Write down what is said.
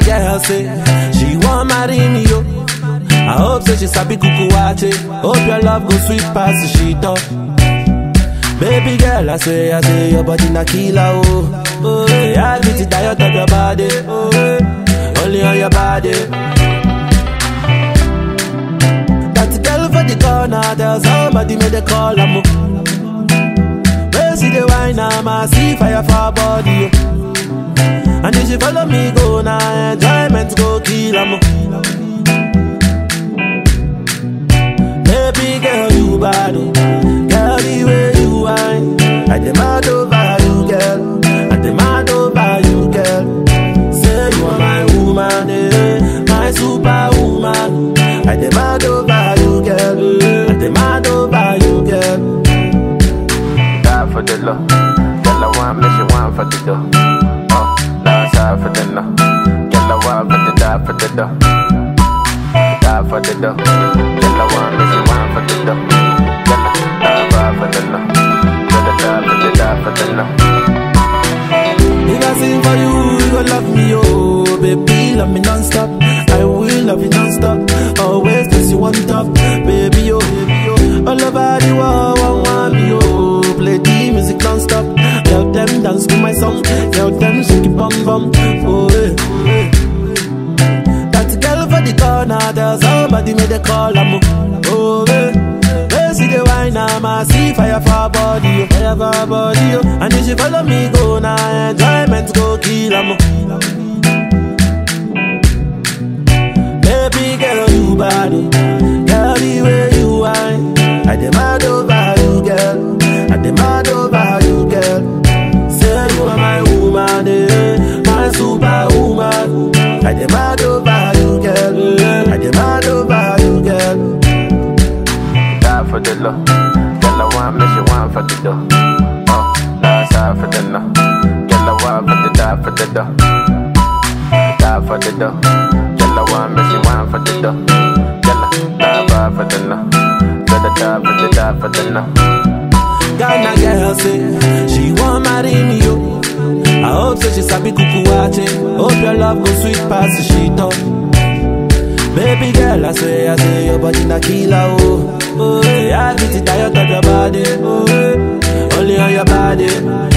girl say she want marry me yo. I hope say she sabi kuku wache. Hope your love go sweet past the sheet up. Baby girl, I say, I say your body na killer oh. Oh, yeah, I get it tired of your body. Oh, yeah. only on your body. That girl for the corner, tell somebody make the call am. Where see the wine, I'm see fire for her body. Oh. And if she follow me, go now, enjoyment go kill am. Baby girl, you bad, oh. girl, the way you whine. I demand over you, girl. I demand over you, girl. Say you are my woman, eh, my superwoman. I demand over you, girl. I demand over you, girl. Die for the love. Girl, I want me, she want for the dough. Oh, now it's hard for the no. Girl, I want for the die for the dough. Die for the dough. Girl, I want me, she want for the dough. Girl, I die for the no. Girl, I die for the die for the no. If I sing for you, you gon' love me, oh Baby, love me non-stop I will love you non-stop Always place you on top Baby, oh, baby, oh All over the world, one want me, oh Play the music non-stop Tell them dance to my song Tell them shake it bum bum Oh, eh, oh, eh. That girl for the corner Tell somebody make the call, I'm Oh, eh They see the wine, I'm a see fire for her body, oh, fire for her body, oh. And if she follow me, go now, enjoyment go kill, am Baby girl, you bad, oh. girl, the way you whine. I demand over you, girl. I demand over you, girl. Say you are my woman, eh, my superwoman. I demand over you, girl. I demand over you, girl. Die for the love. Girl, I want me, she want for the dough. Oh, now it's hard for the no. Girl, I want for the die for the dough. Die for the dough. Girl, I want me, she want for the dough. Girl, I die for the no. Girl, I die for the die for the no. Ghana girl say she want marry me yo. I hope say she sabi kuku wache. Hope your love go sweet past the sheet up. Baby girl, I say, I say your body na killer oh. Oh, yeah, I get it tired of your body. Oh, yeah. only on your body.